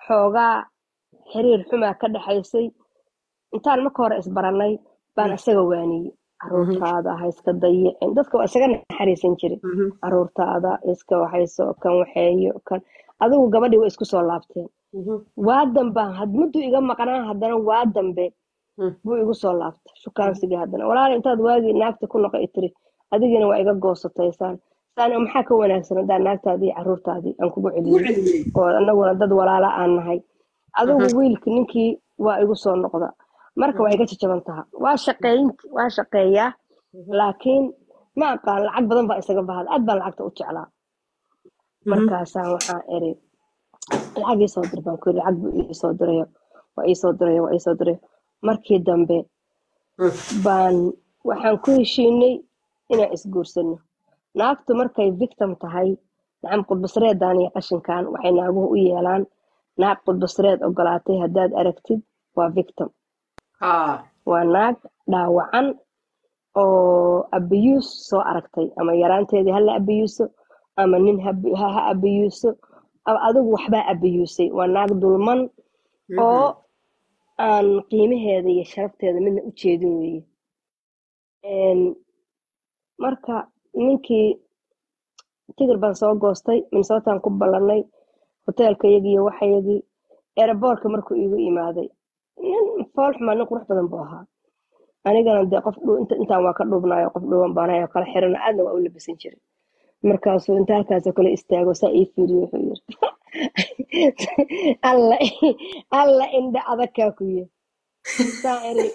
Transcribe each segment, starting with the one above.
xoogaa xiriir xumaa ka dhexaysay intaan marka hore isbarannay baan isaga waaniyey caruurtaada ha iska dayicin dadka waa isaga naxariisan jiray caruurtaada iska waxayso kan waxeeyo kan adigu gabadhii way isku soo laabteen waa dambaan had mudduu iga maqnaa haddana waa dambe buu igu soo laabtay shukaansigii haddana walaala intaad waagii naagta ku noqo tiri adigina waa iga goosataysaan saan maxaa ka wanaagsan haddaan naagtaadii caruurtaadii aan kugu celiyey oo annaguna dad walaala aan nahay adigu wiilki ninkii waa igu soo noqda marka waa iga jajaban taha waa shaqeyn waa shaqeeyaa laakiin ma aqaan lacag badan baa isaga bahada aad baan lacagta u jeclaa markaasaan waxaan eri lacag ii soo dir baan ku yiri lacag buu iisoo dirayo waa iisoo dirayo waa iisoo dirayo markii dambe baan waxaan ku heshiinay inaan isguursano naagtu markay victim tahay nacam qudbasreedan iyo qashinkan waxay naaguhu u yeelaan naag qudbasreed ogolaatay haddaad aragtid waa victim waa naag dhaawacan oo abiyuus soo aragtay ama yaraanteedii hala abiyuuso ama nin ha abiyuuso adigu waxbaa abiyuusay waa naag dulman oo aan qiimaheeda iyo sharafteeda midna u jeedin weeye marka ninkii tigir baan soo goostay minnesotaan ku ballanay hoteelka yagiiyo waxayagii eeraboorka markuu iigu imaaday nin fool xumaa nin qurux badan buu ahaa anigana dee qof intaan waa ka dhuubnayo qof dhuuban baanayo kala xirana aadna waa u labisan jiray markaasuu inta halkaasoo kale istaago saa ii fiiriyo wuxuu yiri alla alla indha adagkaa ku yiri saa iri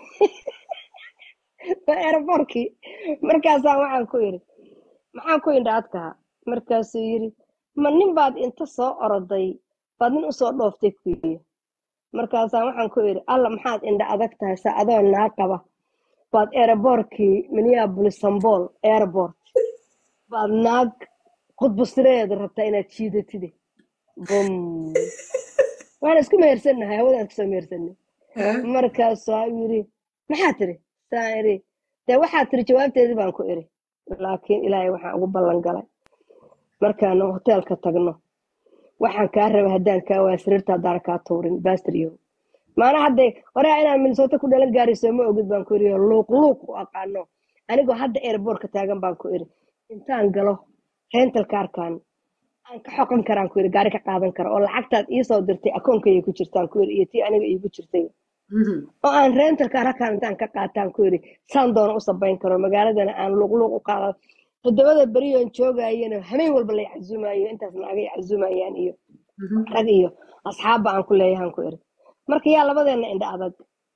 waa eeraboorkii markaasaa waxaan ku yiri maxaan ku indha adkaha markaasuu yiri ma nin baad inta soo oroday baad nin usoo dhooftay ku yiri markaasaa waxaan ku yiri alla maxaad indha adag tahay sa adoo naa qaba baad eeraboorkii minneapolis sambol airport baad naag qudbusreeda rabtaa inaad jiidatide bum waan isku mehersannahay hawadaan iskusoo mehersanay markaasaa yiri maxaa tiri saa iri dee waxaa tiri jawaabteedii baan ku iri laakiin ilaahay waxaan ugu ballan galay markaan hoteelka tagno waxaan kaa raba haddaan kaa waa sariirta haddaan kaa tuurin bastriyo maana hadday horaa inaan minnesota ku dhalan gaariso ma ogid baan ku iri luuq luuq u aqaano anigoo hadda airbortka taagan baan ku iri intaan galo rental kaarkan aan ka xoqan karaan ku iri gaari ka qaadan karo oo lacagtaad iisoo dirtay akoonkayga ku jirtaan ku iri iyo tii aniga iigu jirtay oo aan rental kaar halkaan intaan ka qaataan ku iri saan doona u sabayn karo magaaladana aan luuqluuq u qaada todobada beriyoon joogayana hameen walba la yaczumayo intaas naaga yaczumayaan iyo rag iyo asxaabba aan ku leeyahan ku iri marka yaa labadeena indha adag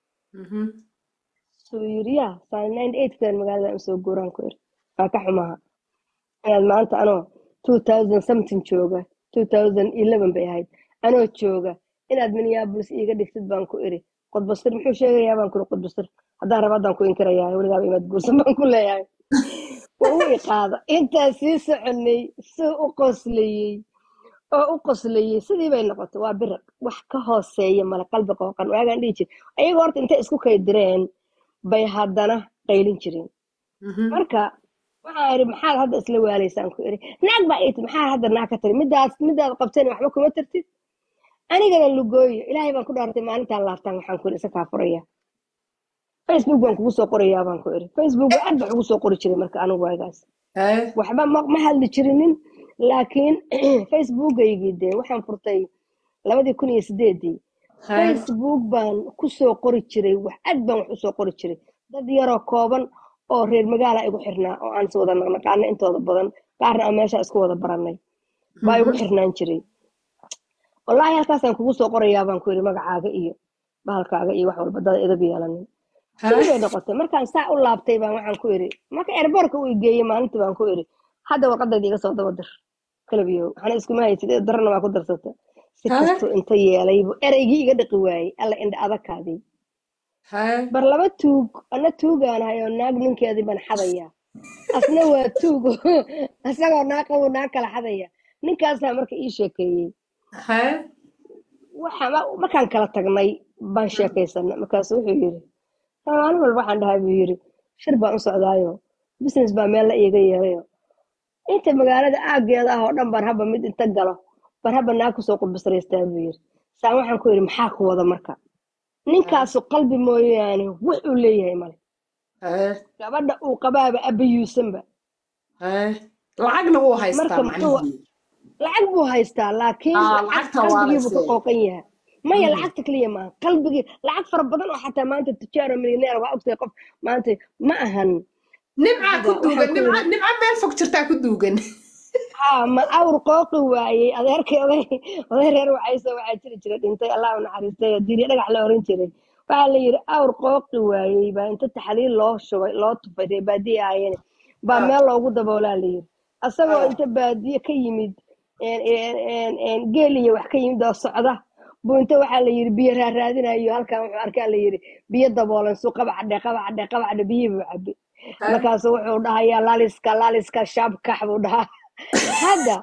suu yiri ya saan kan magaalada usoo guuraan ku iri waa ka xumaha inaad maanta anoo two thousand something jooga two thousand eleven bay ahayd anoo jooga inaad minneapolis iiga dhigtid baan ku iri qodbasir muxuu sheegayaa baan kuri qodbasir haddaan raba haddaan ku inkirayaa weligaaba imaad guursan baan ku leeyahay waa u iqaada intaas sii soconay suu u qoslayey oo u qoslayey sidii bay noqotay waa biriq wax ka hooseeya male qalbi qooqan waagaan dhihi jir ayagoo horta intay isku kaydireen bay haddana qaylin jireen marka waxaan iri maxaad hadda isla waalaysaan ku iri naag baa iti maxaa hadda naag ka tiri midaas midaad qabteen waxba kuma tartid anigana lugooyo ilaahay baan ku dhaartay maalintaan laabtaan waxaan ku iri isa kaa furaya facebook baan kugu soo qorayaa baan ku iri facebook aad baan ugu soo qori jiray marka anigu waagaas waxba ma hadli jirinin laakiin facebookaygii dee waxaan furtay labadii kun iyo sideedii facebook baan kusoo qori jiray wax aad baan wax usoo qori jiray dad yaroo kooban oo reer magaala igu xirnaa oo aan is wada naqnaqaana intooda badan qaarna aan meesha isku wada baranay baa igu xirnaan jiray wallaahi halkaasaan kugu soo qorayaa baan ku yiri magacaaga iyo bahalkaaga iyo wax walba dada idab yeelanin bay noqotay markaan saa u laabtay baan waxaan ku iri marka erboorka uu geeyey maalintii baan ku iri hadda warqadayda iga soo daba dir kalabiyow waxna iskuma haysid darana waa ku darsata si kastu inta yeelaybu ereygii iga dhaqi waayey alla indha adagkaadii bar laba tuug ana tuugaanahay oo naag ninkeedii baan xadaya asna waa tuug isagoo naag qabu naag kala xadaya ninkaasaa marka ii sheekeeyey markaan kala tagnay baan sheekaysana markaasu wuxuu yiri maalin walba waxaan dhahay buu yiri shir baan u socdaayo business baa meel la iiga yeerayo inta magaalada aageeda ah oo dhan baan haba mid inta galo baan haba naag kusoo qudbasraystaa buu yiri saan waxaan ku yidhi maxaa ku wada marka ninkaasu qalbi mooyaane wuxuu leeyahay male haye gabadha uu qabaaba abayuusanba haye lacagna wuu haystaa marka muxuu macnihii lacag buu haystaa laakiin aa lacag lacagta waa qalbigiibuu ka laysee qooqan yahay maya Mhm. lacagta keliya maaha qalbigii lacag fara badan oo xataa maanta tujaaro milyaneer waa ogtahay qof maanta ma ahan nimcaa ku qalbiga waxaan duugan ku nimca yidhi nimca meel fog jirtaa ku duugan haa ma awr qooqi waayey adeerkay oday oday reer wacayso waxaa jiri jira dhintay allah u naxariistay diirya dhagax la oran jiray waxaa la yidhi awr qooqi waayey baa inta taxliil loo shubay loo tufay reer baadiye ahaayeen baa Ah, meel loogu daboolaa la yidhi asagoo ah, inta baadiye ka yimid een- een- een- een geel iyo wax ka yimid oo socda buu inta waxaa la yidhi biyo raaraadinayo halkan wuxuu arkaa la yidhi biyo daboolan suu qabacdhe qabacdhe qabacdhe biyihii buu cabi ah. markaasu wuxuu dhahayaa laaliska laaliska shaabkax buu dhahaa hadda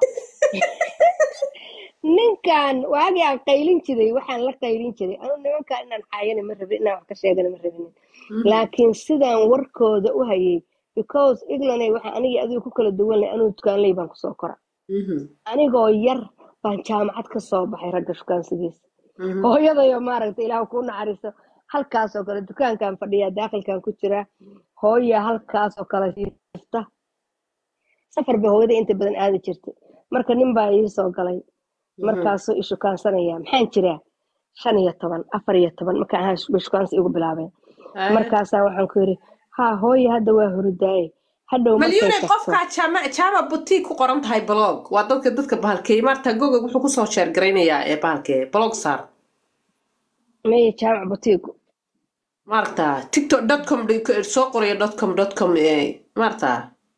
ninkan waagii aan qaylin jiray waxaan la qaylin jiray anu nimankan inaan xaayana ma rabin inaan wax ka sheegana ma rabinin Mhm, laakiin sidaan warkooda u hayay because iglanay waxaa anigii adigu ku kala duwanay anuu dukaanley baan kusoo kora mhm, anigoo yar baan jaamacad ka soo baxay ragga shukaansigiisa mhm. hooyadayo maaragta ilaah kuu naxariiso halkaasoo kale dukaankan fadhiyaa daakilkan ku jira hooya halkaasoo kale siifta safar bay hooyada inta badan aadi jirtay marka nin baa ii soo galay Mhm, markaasuu ishukaansanaya maxaan jiraa shan iyo toban afar iyo toban markaan ahaa bay shukaansi igu bilaabeen haye markaasaa waxaan ku yidhi haa hooya hadda waa hurdaaye hadhow markay malyuunay tagto qofkaa jaama jaama butig ku qoran tahay blog waa dadka dadka bahalkeey maarta gogog wuxuu kusoo sheer garaynayaa ee bahalkee blog saar maya jaamac butiigu maarta tiktok dot com soo qoraya dot com dot com ee maarta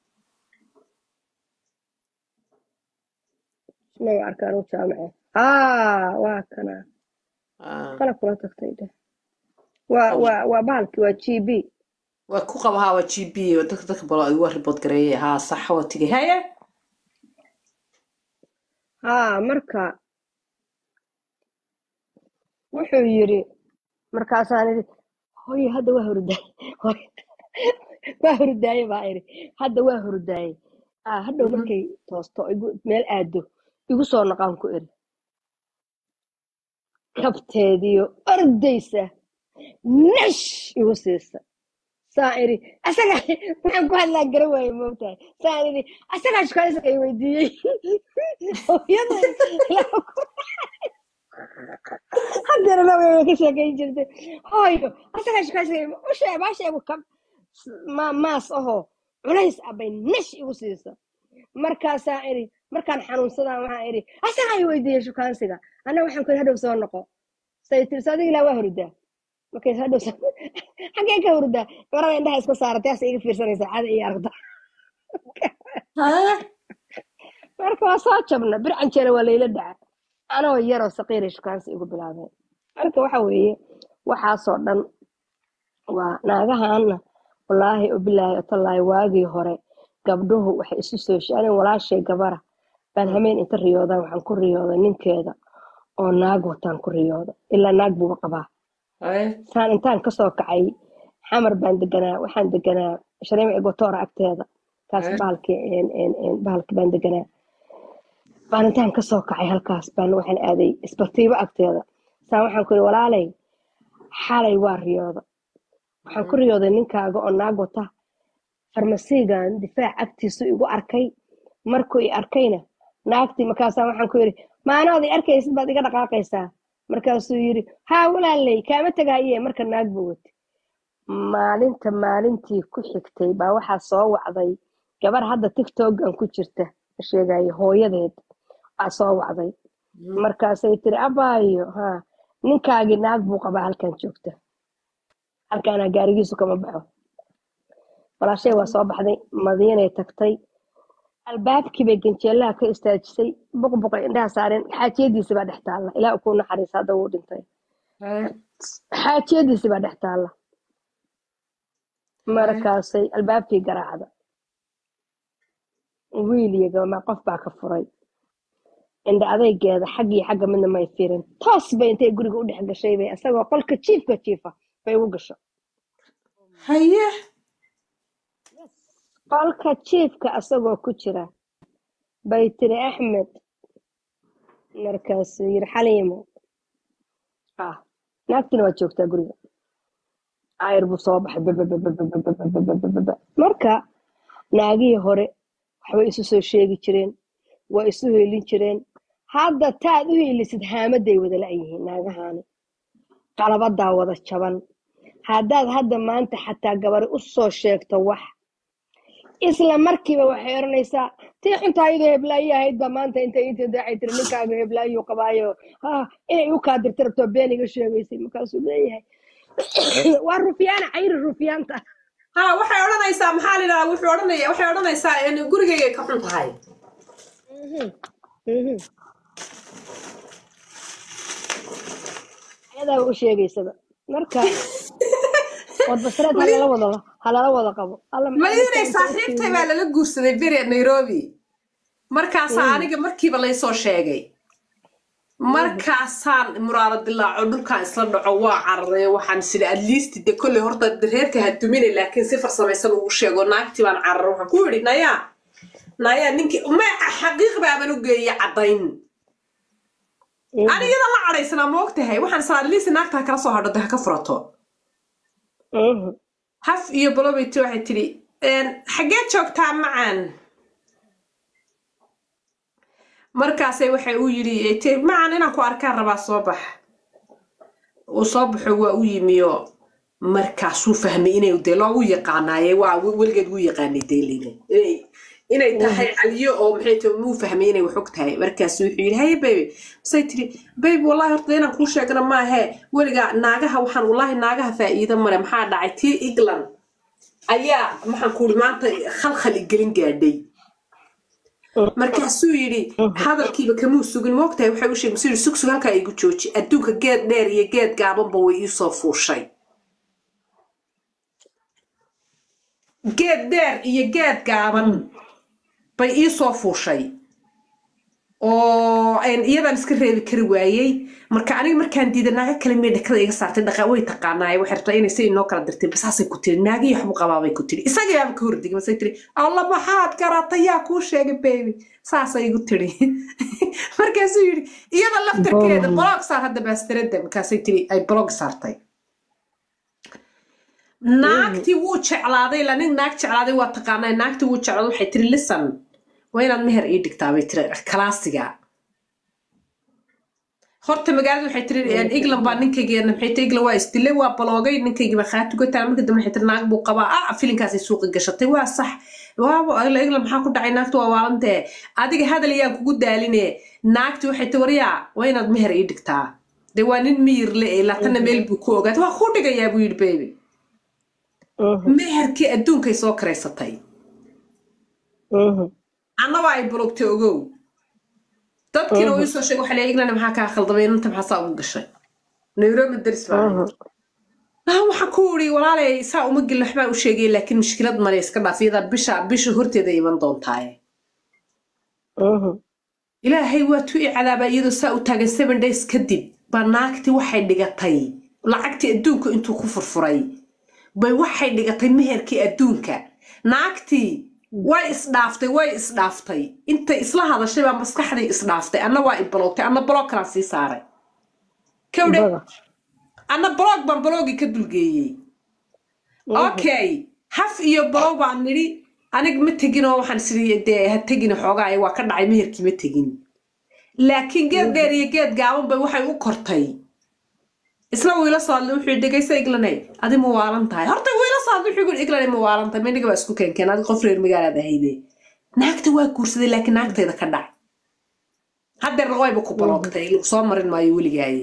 maga arkaan u jaamace haa waa kana ah, qalab kula tagtay dheh waa waa waa bahalki waa g b waa ku qaba haa waa g b oo dadka dadka blog waa report gareeyay haa sax waa tigay haye haa marka wuxuu yidhi markaasaan idhi hooye hadda waa hurdaaye Hooyo, waa hurdaaye baa idhi hadda waa hurdaaye aa hadhow Mhm, markay toosto igu meel aado igu soo noqaan ku iri kabteediyo ordaysa nash igu siisa saa idhi asaga waxaan ku hadlaa gara waaye moogtahay saan idhi asagaa shukaansiga i weydiiyey hooyada ilaa ku haddana la way ka sheekayn jirtay hooyo asagaa shukaansiga u sheeg baa sheegu kab ma maas ahoo culays ah bay nash igu siisa markaasaa idhi markaan xanuunsadaan waxaan idhi asagaa i weydiiyey shukaansiga anna waxaan ku idhi hadhow soo noqo say tiri so adiga ilaa waa hurdaa markay hadhow soo xaggee ka hurdaa garada indhaha iska saaratay asa iga fiirsanaysa cada iyo aragta haye marka waa soo jabna bircan jeera waa layla dhaca anoo yaroo saqiiray shukaansi igu bilaabeen marka waxa weeye waxaasoo dhan waa naagahaana wallaahi obilaahi otallaahi waagii hore gabdhuhu waxay isu soo shaanin walaashay gabara baan hameen inta riyoodan waxaan ku riyooda ninkeeda oo naag wataan ku riyooda ilaa naag buuba qabaa haye saan intaan kasoo kacay xamar baan deganaa waxaan deganaa shareemic egotora agteeda kaas haye bahalki bahalki baan deganaa baan intaan kasoo kacay halkaas baan waxaan aaday isbatiibo agteeda saan waxaan ku yidhi walaalay xalay waa riyooda waxaan ku Mhm, riyooday ninkaaga oo naag wata farmasiigan difaac agtiisu igu arkay markuu i arkayna naagtii markaasaa waxaan ku yidhi maanood i arkaysid baad iga dhaqaaqaysaa markaasuu yidhi haa walaaley kaama tegaaye marka naag buu wati maalinta maalintii ku xigtay baa waxaa soo wacday gabar hadda tiktokan ku jirta la sheegayo hooyadeed aa soo wacday mhm. markaasay tiri abaayo ha ninkaagii naag buu qabaa halkan joogta halkaana gaarigiisu kama baxo walaashay waa soo baxday madiinay tagtay albaabkii bay ganjeelaha ka istaajisay buqbuqay indhaha saareen xaajiyadiisi baa dhex taalla ilaa kuu naxariisa hadda wuu dhintay haye xaajiyadiisi baa dhex taalla haye markaasay albaabkii garaacda wiil iyo gabama qof baa ka furay indha adaygeeda xag iyo xagga midna may fiirin toos bay intay guriga u dhex gashay bay isagoo qolka jiifka jiifa bay ugu gasho haye qolka jiifka asagoo ku jira bay tiri axmed markaasuu yiri xaliimo ah naagtina waa joogtaa guriga ayr buu soo baxay babababababababababa marka naagihii hore waxbay isu soo sheegi jireen waa isu heelin jireen hadda taad u heelisid haamaday wada la'yihiin naagahaani qalabadaa wada jaban haddaad hadda maanta xataa gabari u soo sheegto wax isla markiiba waxay oranaysaa tii xunta ayadoo heblaayo ahayd baa maanta intay inta daacay tiri ninkaaga heblaayo qabaayo ha inay u kaadirta rabto been iga sheegaysay markaasuu leeyahay waa rufyaana cayri rufyaanta ha waxay odhanaysaa maxaa la yidhahdaa wuxuu odhanaya waxay odhanaysaa in gurigaygay ka xun tahay Mhm, mhm. ayadaa u sheegaysaba marka wadbasreed halala wada halala wada qabo alla maxaa madiinay dadka inta u saaxiibtay baa fiiriyo lala guursaday beri nairobi markaasaa aniga markiiba laysoo sheegay markaasaan muraaro dilaaco dhulkaan isla dhaco waa cararay waxaan sida at least de kolley horta reerka ha dumine laakiin si farsamaysan ugu sheego naagtii baan cararay waxaan ku yidhi nayaa nayaa ninkii ma xaqiiq baaban u geeyey caddayn anigada la cadhaysanaa ma og tahay waxaan isla at least naagta ha kala soo hadho de ha ka furato Mhm, haf iyo bolobeti waxay tidhi xaggee joogtaa macaan markaasay waxay u yidhi "Te- macaan inaan ku arkaan rabaa soo bax uu soo baxo waa u yimiyo markaasuu fahmay inay dee loogu yaqaanaaye waa we- weligeed wuu yaqaanay deelina inay inay tahay caliyo oo maxay tahay muu fahmay inay wax og tahay markaasu wuxuu yidhi haye baby masay tiri baby wallahi horta inaan kuu sheegana maahe weligaa naagaha waxaan wallahi naagaha faa'iido male maxaa dhacay tii england ayaa maxaan ku maanta khalkhal igelin gaadhay markaasuu yidhi hadalkiiba kamuu sugin moogtahay waxay u sheegay masuu yidhi sugsug halkaa igu jooji adduunka geed dheer iyo geed gaabanba way iisoo fuushay geed dheer iyo geed gaaban bay iisoo fuushay oo een iyadan iska reebi kari waayey marka aniga markaan diiday naaga kale mee dhakada iga saartay dhaqa way taqaanaaye waxay rabtaa inay si inoo kala dirtay basaasay ku tiri naagii waxbu qabaabay ku tiri isagii aaba ka hordigay masay tiri alla maxaad garatay yaa kuu sheegay baby saasay igu tiri markaasuu yidhi iyada laftarkeeda blog saar hadda baastarada markaasay tiri ay blog saartay naagtii wuu jeclaaday la nin naag jeclaaday waa taqaanaa naagtii wuu jeclaaday waxay tiri listen waa inaad meher ii dhigtaa bay tiri kalaasiga horta magaalada waxay tiri england baa ninkaygeena maxay tiri england waa isdilay waa baloogay ninkaygi baa khaatugataa marka dambe waxay tiri naag buu qabaa ah filinkaasay suuqa gashatay waa sax waaba england maxaa ku dhacay naagta waa waalantee adiga hadal ayaan kugu daaline naagti waxay tiri waryaa waa inaad meher ii dhigtaa dee waa nin miyir le ee laatana meel buu ku ogaatay waa kuu dhigayaa buu yidhi baby mhm, meherkii adduunkay soo karaysatay mhm. annaba ay bulugtay ogow dadkiina uu isoo sheegay waxa leeyahay england maxaa kaa khaldamay inanta maxaa saa ugu gashay nairobi daris baa ahayd ah waxaan ku uri walaalay saa uma gelin waxbaa u sheegay laakiin mushkilad male iska dhaaf iyadaa bisha bisha horteeda iman doontaaye Mhm, ilaahay waa tu i cadaabaa iyadoo saa u taagan seven days kadib baa naagtii waxay dhigatay lacagtii adduunka intuu ku furfuray bay waxay dhigatay meherkii adduunka naagtii way isdhaaftay way isdhaaftay intay isla hadashay baa maskaxdii isdhaaftay anna waa ibaloogtay anna baloog kalaan sii saaray kawdhe bada. anna baloog baan baloogii ka dulgeeyey okay haf iyo balow baan nidhi anig ma tegin oo waxaan isiri dee ha tegin xoogaa waa ka dhacay meherkii ma tegin laakiin geed dheer iyo geed gaaban bay waxay u kortay isla wiila soo hadlay wuxuu yidhi dhegaysa iglanay adi ma waalan tahay horta wiila soo hadlay wuxuu yidhi iglanay ma waalan tahay mayniga baa isku keenkeen adi qof reer magaalaad ahayde naagta waa guursaday laakiin naagtayda ka dhac haddeerna wayba ku baloogtay lagu soo marin maayo weligaaye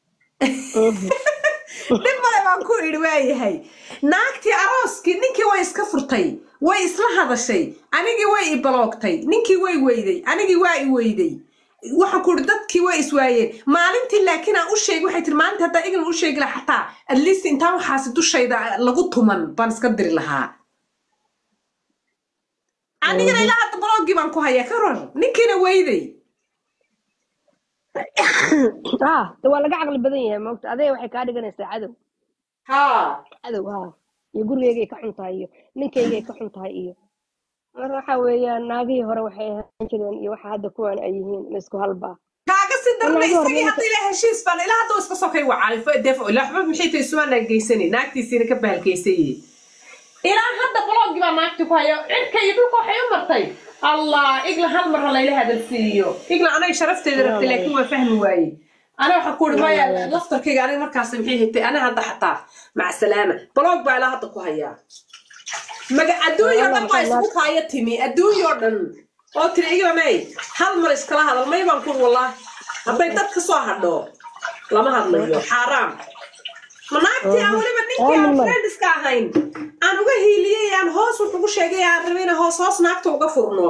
dhib male baan ku idhi waayahay naagtii arooskii ninkii way iska furtay way isla hadashay anigii way i baloogtay ninkii way weyday anigii waa i weyday waxaan ku idhi dadkii way iswaayeen maalintii laakiin aan u sheegi waxay tiri maalintii haddaa iglan u sheegi lahaa xataa at least intaan waxaasi dushayda lagu tuman baan iska diri lahaa anigana ilaa hadda balooggii baan ku hayaa ka rar ninkiina weyday ah de waa laga caqli badan yahay moogta adee waxay kaa dhiganaysaa cadow haa cadow ha iyo gurigeygay ka xun tahay iyo ninkaygay ka xun tahay iyo marka waxa weeyaan naagihii hore waxay ahaan jireen iyo waxa hadda kuwan ay yihiin ma isku halbaa kaaga sii darna Wallahi, isagii war, hadda ilaa heshiis baan ilaa hadda iska sokay wacay defo ilaa waxba maxay tahay isumaanaan geysani naagtiisiina ka bahalkaysaye ilaa hadda bloggi baa naagti ku haya cirka iyo dhulka waxay u martay allah igla hal mar ha layla hadal siiyo igla anay sharafteeda rabtay laakiin waa fahmi waaye ana waxaa ku uri maya laftarkayga aniga markaas maxay haytay ana hadda xataa maca salaama blog baa ilaa hadda ku hayaa maga adduunyoo dhan baa isugu kaaya timi adduunyoo dhan oo tiri igla may hal mar iskala hadal may baan kur wallaahi hadday dad ka soo hadho lama hadlayo xaaraam ma naagtii aan weliba ninkii aan friendiska ahayn aan uga hiiliyey aan hoos wax ugu sheegay aan rabay inaan hoos hoos naagta uga furno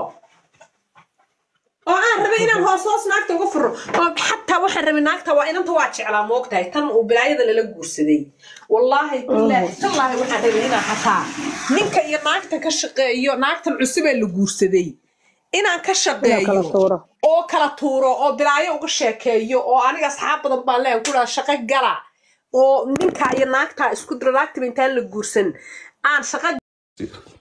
oo aan rabay inaan hoos hoos naagta uga furno oo xataa waxaan rabay naagta waa inanta waa jeclaa ma ogtahay tan uu bilaayada lala guursaday wallaahi bilaahi tallaahi waxaan rabay inaan xataa ninka iyo naagta ka shaqeeyo naagtan cusubee la guursaday inaan ka kala shaqeeyo tuuro oo kala tuuro oo bilaayo uga sheekeeyo oo aniga asxaab badan baan leeyahay ku dhaha shaqo gala oo ninka iyo naagta isku diro naagtiba intaan la guursan aan shaqo